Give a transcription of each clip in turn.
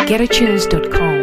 GetAtunes.com.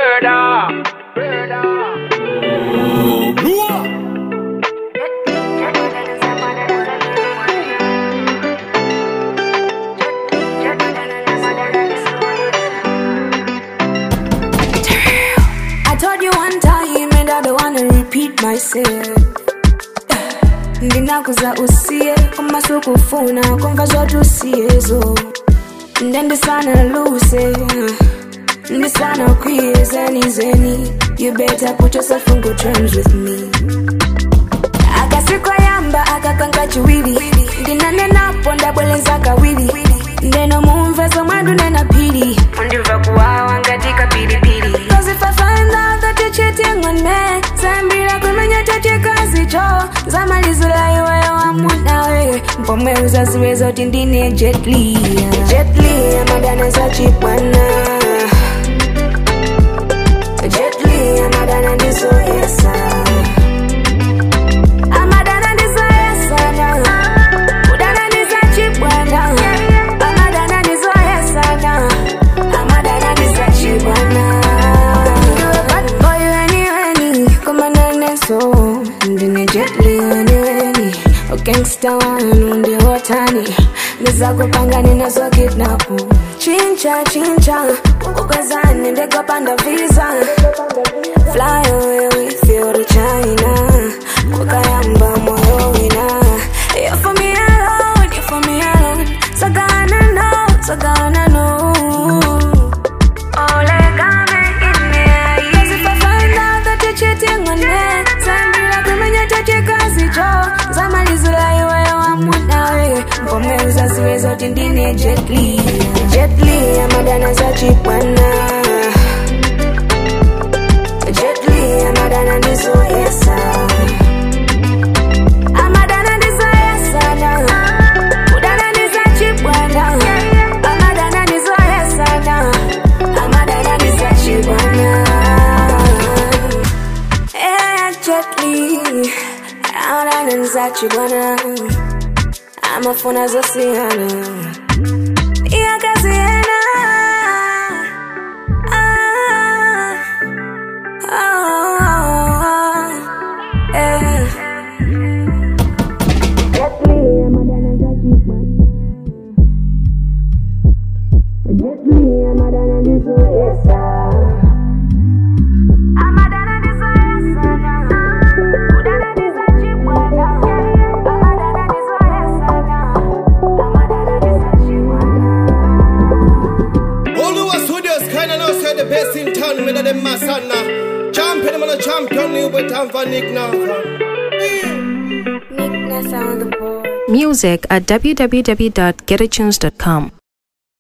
I told you one time and I don't wanna repeat myself ndinakuza usiye kumaso kufuna kumva zoti usiyezo nde ndisana luse ndisana kwiye zeni zeni you better put yourself on good terms with me akasikayamba akakanka chiwiri ndinanenapo ndabweleza kawiri ndeno mumvezo mwandu nena pili undimva kuwawa ngati kapilipili Cause if I find out that you're cheating on me Zambira kumenya chachikazi cho Zamalizula iwe wa munawe Mpomwe uzaziwe zoti ndine Jet Li Jet Li amadana za chipwana Jet Li amadana ndizo yesa Amadana ndizo yesa na Udana ndizo chipwana Amadana ndizo yesa na Amadana ndizo chipwana Bad boy weni weni Kuma nene so Ndine Jet Li weni weni Gangsta wanu ndi watani Niza kupanga ninazo kidnapu Chincha chincha Ukukazani ndego panda visa Fly away with you to China Kukayamba moyo wina You for me alone, you for me alone Sagana no, sagana no Olegame in me Cause if I find out that you're cheating on me Zambira kumenya chachikazi cho Zamalizula iwe wa munawe Mpome uzaziwe zoti ndine Jet Li Jet Li amadana za chipwana Jet Li amadana ndizo yesa Amadana ndizo yesa na Udana ndizo chipwana Amadana ndizo yesa na Amadana ndizo chipwana Eh, Jet Li Amadana ndizo chipwana Amafuna zosiyana Iyakaziyana Ah, ah, eh. Jet Li amadana za chipwana Jet Li amadana ndizo yesa Amadana ndizo yesa na Udana ndizo chipwana Amadana ndizo yesa na Amadana ndizo chipwana Oluwa Studios kinda know say the best in town with them masana. Champion man a champion you with Tanva Nick now. Nick Ness on the board Music at www.getatunes.com.